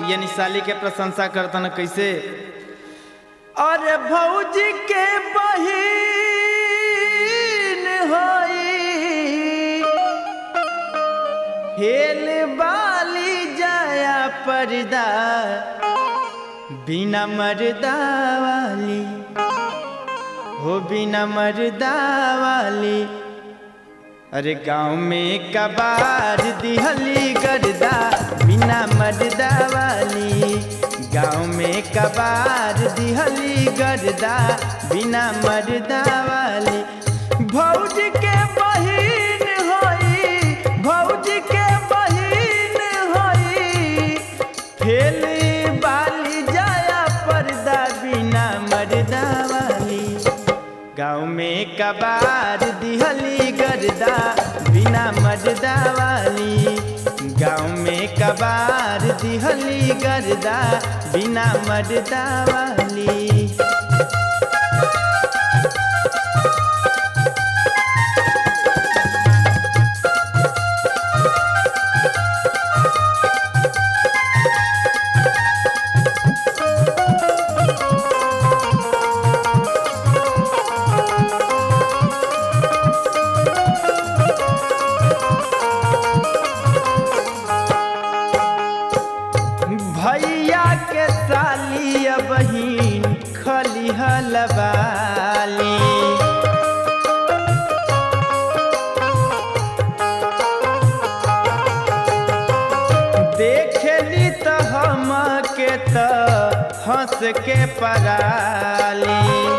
यानी साली के प्रशंसा करतन कैसे अरे भौजी के बहिन होई हेल बाली जाया पर्दा बिना मर्दा वाली हो बिना मर्दा वाली अरे गाँव में कबार दिहली गर्दा बिना मर्दा वाली गाँव में कबार दिहली गर्दा बिना मर्दा वाली भौज के बहिन होई भौज के बहिन होई फेल बाली जाया पर्दा बिना मर्दा वाली गाँव में कबार दिहली गर्दा बिना मर्दा वाली गाँव में कबार दिहली गर्दा बिना मर्दा वाली भैया के साली बहिन खलिहल बाली देखली त हम के त हंस के पराली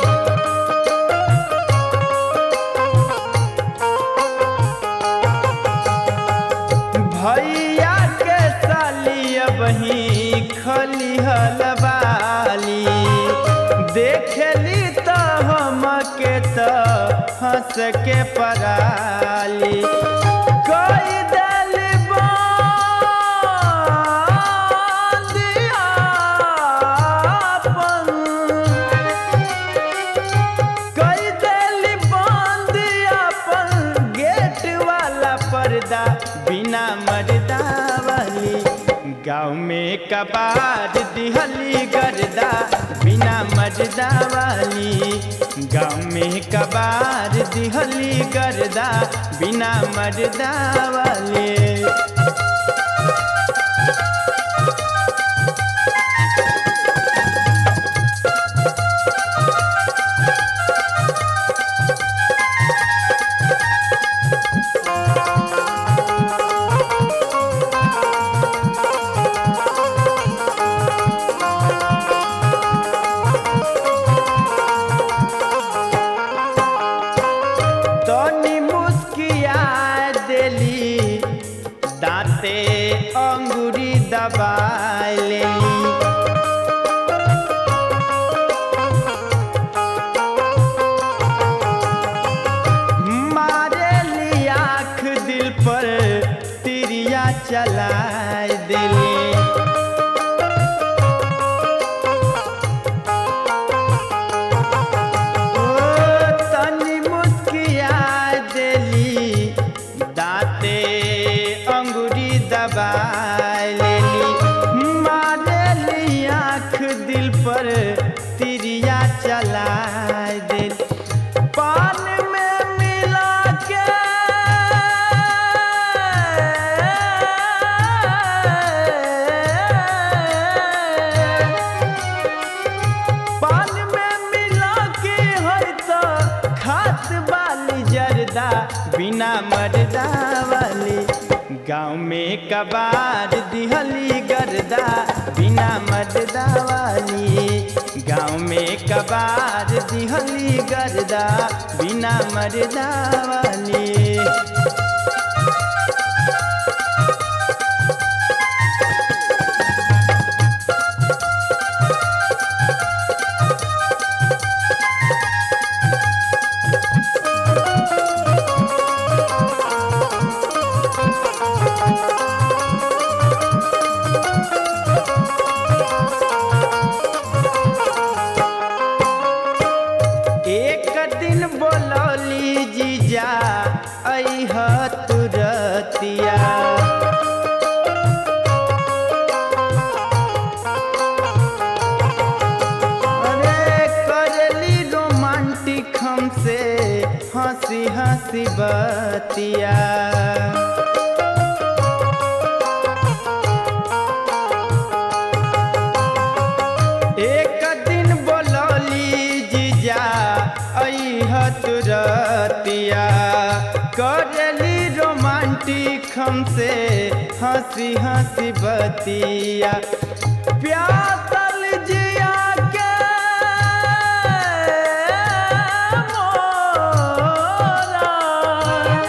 भैया के साली बही खलिहल बाली देखली त हम के त हंस के पराली कोई दल कई दिल बंद अपन गेट वाला पर्दा बिना मर्दा वाली गाँव में कबार दिहली गर्दा बिना मर्दा वाली गाँव में कबार दिहली गर्दा बिना मर्दा वाली तनी मुस्किया देली दांते अंगूरी दबाए लेली मारे ली आँख दिल पर तिरिया चलाए दिली ओ तनी मुस्किया देली दांते अंगूरी दबा लेली मारेली आँख दिल पर तिरिया चला देली पान में मिला के पान में मिला के है तो खात वाली जर्दा बिना मर्दा वाली गाँव में कबार दिहली गर्दा बिना मर्दा वाली गाँव में कबार दिहली गर्दा बिना मर्दा वाली एक दिन बोलौली जीजा अह तू बतिया एक दिन बोलौली जीजा अह तुरतिया करली रोमांटिक हमसे हंसी हंसी बतिया प्यासल जिया के मोरा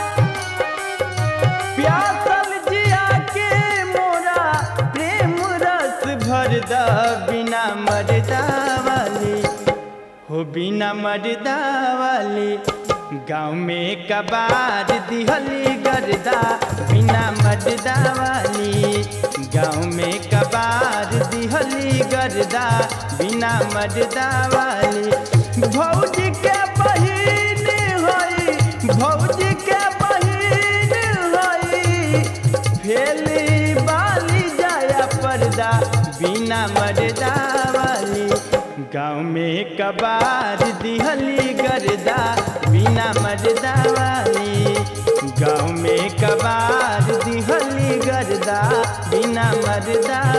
प्यासल जिया के मोरा प्रेम रस भर द बिना मरदा वाली हो बिना मरदा वाली गाँव में कबार दिहली गर्दा बिना मरदा वाली गाँव में कबार दिहली गर्दा बिना मरदा वाली भौजी के बहिन होई भौजी के बहिन होई फेली बाली जाया पर्दा बिना मरदा वाली गाँव में कबार दिहली गर्दा बिना मरदा वाली गाँव में कबार दिहली गर्दा बिना मरदा